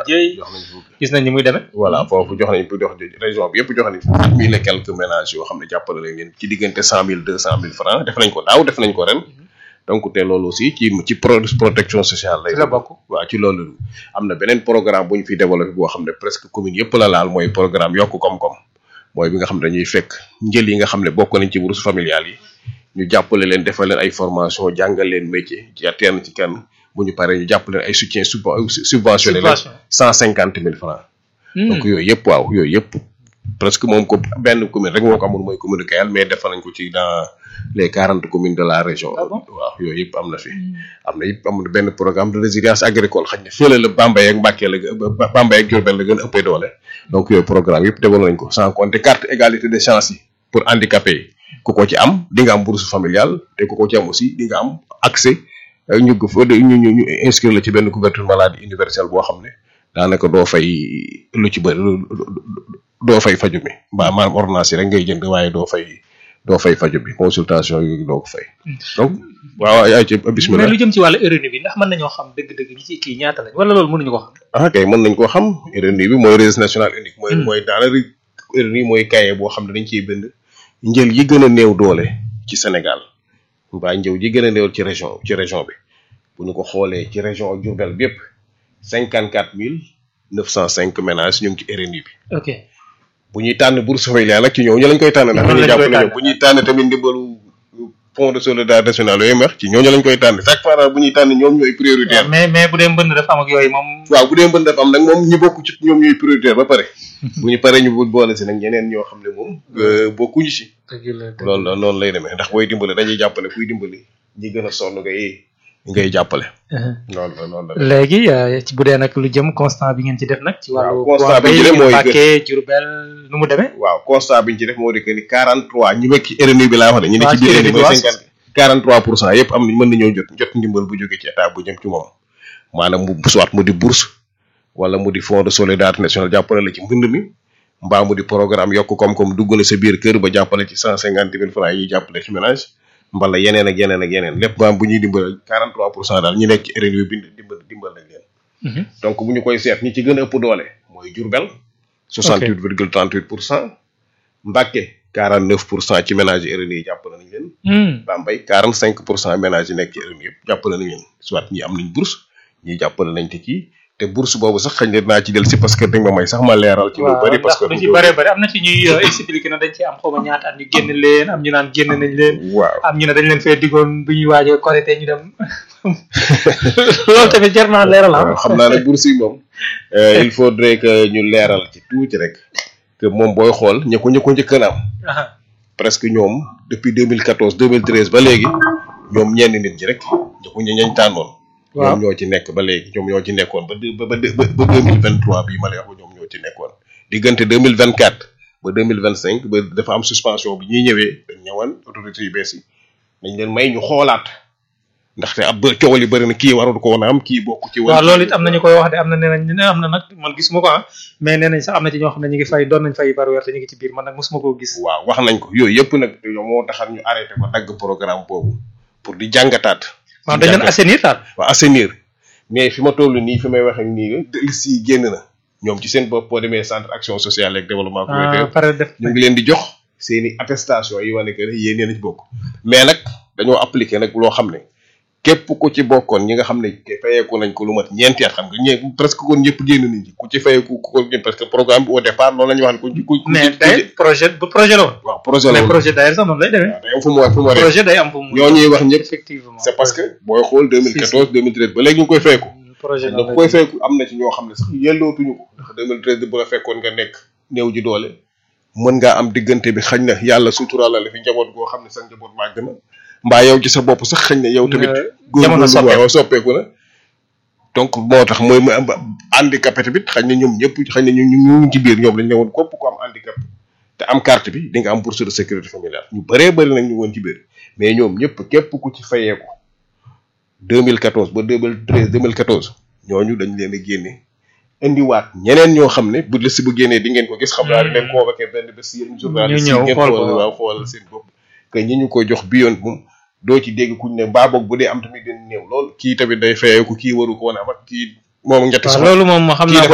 jëy jox nañ fukki gis nañ ni muy demee voilà foofu jox nañ jox région bi yëpp jox nañ fukki mille et quelques ménages yoo xam ne jàppale nañ leen ci diggante cent mille deux cent mille francs def nañ ko daaw def nañ ko ren donc te loolu aussi ci ci pro protection sociale lay ci la bokk waaw ci loolu am na beneen programme bu ñu fi développé boo xam ne presque commune yëpp la laal mooy programme yokk koom-koom mooy bi nga xam ne dañuy fekk njël yi nga xam ne bokk nañ ci bourse familiale yi ñu jàppale leen defal leen ay formation jàngal leen métier ci atteindre ci kenn bu ñu paree ñu jàppale leen ay soutien subventionné leen cent cinquante mille francs donc yooyu yëpp waaw yooyu yëpp presque moom ko benn commune rek moo ko amul mooy commune de Kayal mais defal nañ ko ci dans les quarante communes de la région waaw yooyu yëpp am na fi am na yëpp am na benn programme de résilience agricole xañ ne fële la Bambey ak Mbacké la Bambey ak Diourbel la gën a ëppee doole donc yooyu programme yëpp développé nañ ko sans compter carte égalité de chance yi pour handicapés yi ku ko ci am di nga am bourse familiale te ku ko ci am aussi di nga am accès ñu ñu ñu ñu inscrire la ci benn couverture maladie universelle boo xam ne daanaka doo fay lu ci bëri doo fay faju mi mbaa maanaam ordonnance yi rek ngay jënd waaye doo fay doo fay faju bi consultation yi doo ko fay donc waaw ay ci bismillah mais lu jëm ci wàllu RNU bi ndax mën nañoo xam dëgg-dëgg ñi ci kii ñaata lañ wala loolu mënuñu ko xam ah kay mën nañ koo xam RNU bi mooy registre national unique mooy mooy daanaka RNU mooy cahier boo xam ne dañ ciy bind njël yi gën a néew doole ci Sénégal mbaa njëw yi gën a néew ci région ci région bi bu ñu ko xoolee ci région Diourbel bi yëpp cinquante quatre mille neuf cent cinq ménages ñu ngi ci RNU bi ok bu ñuy tànn bourse familiale nag ci ñooñu lañ koy tànn ndax dañuy jàpp ne bu ñuy tànn tamit ndimbalu fonds de solidarité nationale yooyu wax ci ñooñu lañ koy tànn chaque fois bu ñuy tànn ñoom ñooy prioritaire mais mais bu dee mbënd dafa am ak yooyu moom waaw bu dee mbënd dafa am nag moom ñi bokk ci ñoom ñooy prioritaire ba pare bu ñu paree ñu boole si nag ñeneen ñoo xam ne moom bokkuñu ci loolu la noonu lay demee ndax booy dimbale dañuy jàppale kuy dimbali ñi gën a sonn ngay ngay jàppale noonu la noonu la léegi ci bu dee nag lu jëm constat bi ngeen ci def nag ci wàllu constat bi ñu def mooy Mbacké Diourbel nu mu demee waaw constat bi ñu ci def moo di que ni 43 ñu nekk ci RNU bi laa wax ne ñu ne ci biir RNU mooy 50 43 pour cent yëpp am nañ mën nañoo jot jot ndimbal bu jóge ci état bu jëm ci moom maanaam mu soit mu di bourse wala mu di fonds de solidarité nationale jàppale la ci mbënd mi mbaa mu di programme yokk koom-koom dugg na sa biir kër ba jàppale ci 150 mille francs yi jàppale ci ménage mbala yeneen ak yeneen ak yeneen lépp maanaam bu ñuy dimbal 43 pour cent daal ñi nekk ci RNU bi dimbal dimbal nañ leen donc bu ñu koy seet ñi ci gën a ëpp doole mooy Diourbel 68 virgule 38 pour cent Mbacké 49 pour cent ci ménage yi RNU yi jàppale nañ leen Bambey 45 pour cent ménage yi nekk ci RNU yëpp jàppale nañ leen soit ñi am nañ bourse ñi jàppale nañ te kii te bourse boobu sax xëy na dinaa ci del si parce que dañ ma may sax ma leeral ci lu bari parce que lu ci bari bari am na ci ñuy expliquer na dañ ci am xawma ñaata at ñu génn leen am ñu naan génn nañ leen waaw am ñu ne dañ leen fee diggoon bu ñuy waaje korité ñu dem loolu tamit jar naa leeral am xam naa ne bourse yi moom il faudrait que ñu leeral ci tuuti rek que moom booy xool ña ko ña ko njëkk a am presque ñoom depuis 2014 2013 ba léegi ñoom ñenn nit ñi rek ña ko ñañ tànnoon ñoom ñoo ci nekk ba léegi ñoom ñoo ci nekkoon ba ba ba ba deux mille vingt trois bii ma lay wax ñoom ñoo ci nekkoon diggante deux mille vingt quatre ba deux mille vingt cinq ba dafa am suspension bi ñuy ñëwee dañ ñëwoon autorités yu bees yi dañ leen may ñu xoolaat ndaxte ab ba coow li bëri na kii warul ko woon a am kii bokk ci. waaw loolu it am na ñu koy wax de am na nee nañ am na nag man gisuma ko ah mais nee nañ sax am na ci ñoo xam ne ñu ngi fay doon nañ fay par weer te ñu ngi ci biir man nag mosuma koo gis. waaw wax nañ ko yooyu yëpp nag moo taxal ñu arrêté ko dagg programme boobu pour di jàngataat. waaw dañ leen assainir daal. waaw assainir mais fi ma toll nii fi may wax ak nii liste yi génn na ñoom ci seen bopp boo demee centre action sociale ak développement communautaire pare def ñu ngi leen di jox seeni attestation yi wane que ne yéen yéen a ci bokk mais nag dañoo appliqué nag loo xam ne képp ku ci bokkoon ñi nga xam ne fayeeku nañ ko lu mat ñeenti at xam nga ñe presque kon ñëpp génn nañ ci ku ci fayeeku ku ko parce que programme bi au départ loolu la ñu wax ne ku ci ku mais day projet bu projet la woon waaw projet la mais woon projet d'ailleurs sax noonu lay demee day am fu mu war fu mu war projet day am fu mu ñoo ñuy wax ñëpp effectivement c'est parce que booy xool 2014 2013 ba léegi ñu ngi koy fayeeku projet da koy fekku am na ci ñoo xam ne sax yellootuñu ko ndax 2013 bu la fekkoon nga nekk néew ji doole mën ngaa am diggante bi xañ na yàlla suturaal la fi njaboot goo xam ne sa njaboot màgg na mbaa yow ci sa bopp sax xañ na yow tamit jamono soppeeku waaw soppeeku na donc moo tax mooy handicapé tamit xañ na ñoom ñëpp xañ na ñu ñu ngi ci biir ñoom dañ ne woon képp ko am handicap te am carte bi di nga am bourse de sécurité familiale ñu bëree bëri nag ñu woon ci biir mais ñoom ñëpp képp ku ci fayeeku 2014 ba 2013 2014 ñooñu dañ leen a génne indiwaat ñeneen ñoo xam ne bu liste bu génnee di ngeen ko gis xam naa leen convoqué benn bés yéen journaliste yi ñëw ngeen xool ko, xoolal waaw xoolal seen bopp que ñi ñu ko jox bi yoon moom doo ci dégg kuñ ne mbaa boog bu dee am tamit den néew lool kii tamit day fayeeku kii waru ko woon am ak kii moom ñetti waaw soxna loolu moom ma xam kii naa dafa